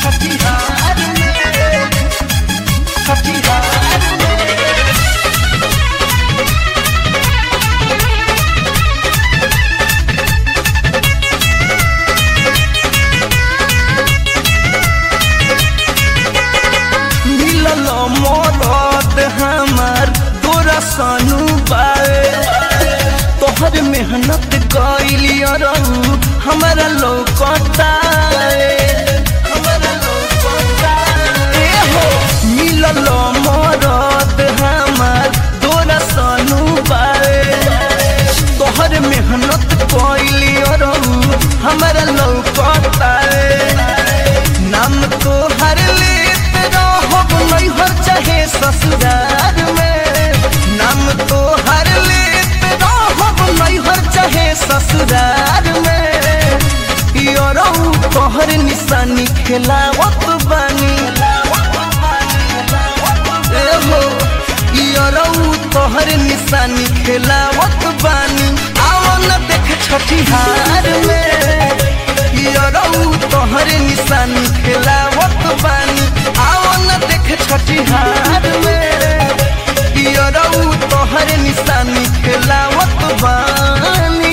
छठिहार में छठिहार में मिलल मरद हमार तोरा सनु बाए तोहर मेहनत कैली रहू हमारा लौकता मिलल मरद हमार तोरा सनु बाए तोहर मेहनत कैली रहू हमारा लौकता नाम तो हर लेत रहब नैहर चाहे ससुरार में नाम तो हर लेत रहब नैहर चाहे ससुरार में योरऊ तोहर निशानी खेलावत बानी एहो योरऊ तोहर निशानी खेलावत बानी आओ न देख छठिहार में यरऊ तोहर निशानी खेलावत बानी आओ न देख छठिहार में यरऊ तोहर निशानी खेलावत बानी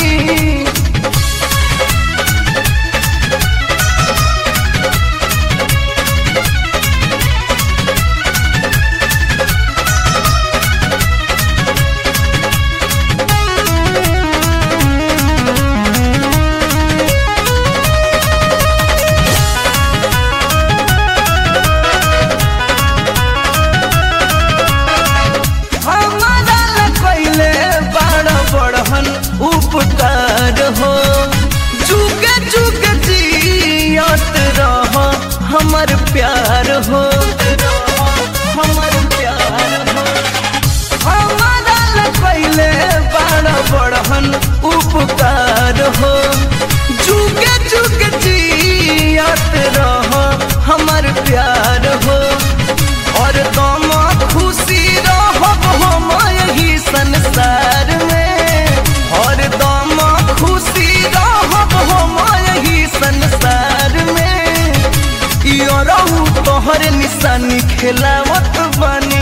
हमारा ला कइले बड़ बड़हन उपकार हो जुगे जुगे जियत रह हमर प्यार हो हमर प्यार हो हमारा ला कइले बड़ बड़हन उपकार हो जुगे जुगे जियत रह हमर प्यार हो और तुम खुशी रहब हम यही संसार में और तुम खुशी रहब हम यही संसार में यो रहू तोहर निशानी खेलावत बनी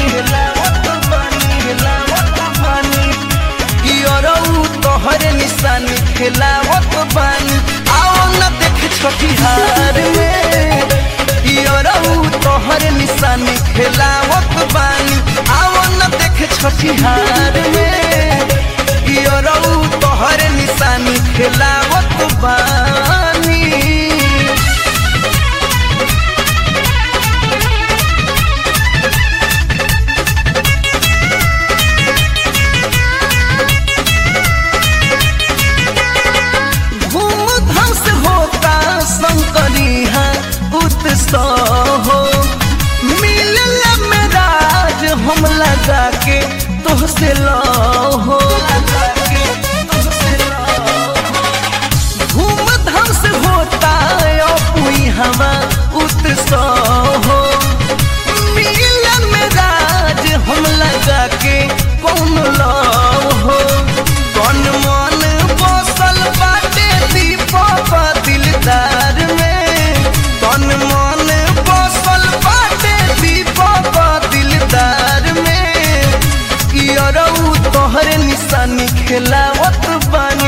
यो रहू तोहर निशानी खेलावत बनी आओ न देख छठिहार में यो रहू तोहर निशानी खेलावत बानी आओ न देख छठिहार में यो रहू तोहर निशानी खेलावत बानी धूमधाम से होता शंकरी है उत्सव हो मिलल में राज हम लगा के तुहसे लो हो धूमधाम से होता अपुई हवा उत्सव हो मिलल में राज हम लगा के कौन लो हो कौन मन बसल बाटे दीपक दिलदार में कौन मन बसल बाटे दीपक दिलदार में यरऊ तोहर निशानी खेलावत बानी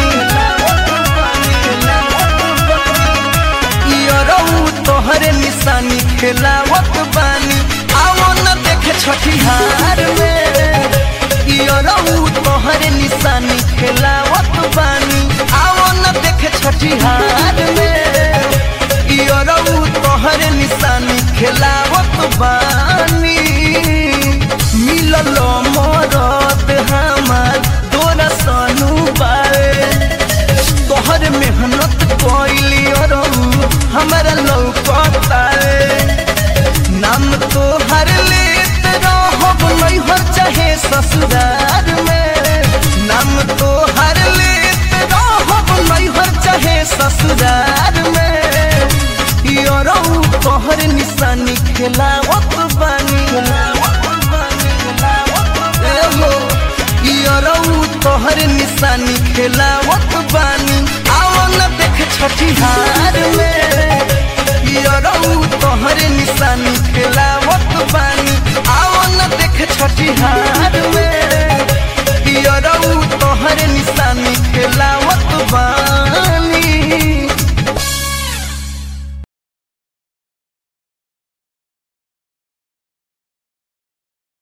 यरऊ तोहर निशानी खेलावत बानी आओ न देख छठिहार में यरऊ तोहर निशानी खेलावत बानी आओ न देख छठिहार में यरऊ तोहर निशानी खेलावत बानी मिलल मरद हमार दोरा सनु बाए तोहर मेहनत कैली रहू हमारा लौकता नाम तो हर लेत रहब नैहर चाहे ससुरार में नाम तो हर लेत रहब नैहर चाहे ससुरार में योरऊ तोहर निशानी खेलावत बानी एहो, योरऊ तोहर निशानी खेलावत बानी आओ न देख छठिहार में यरऊ तोहर तोहरे निशानी खेलावत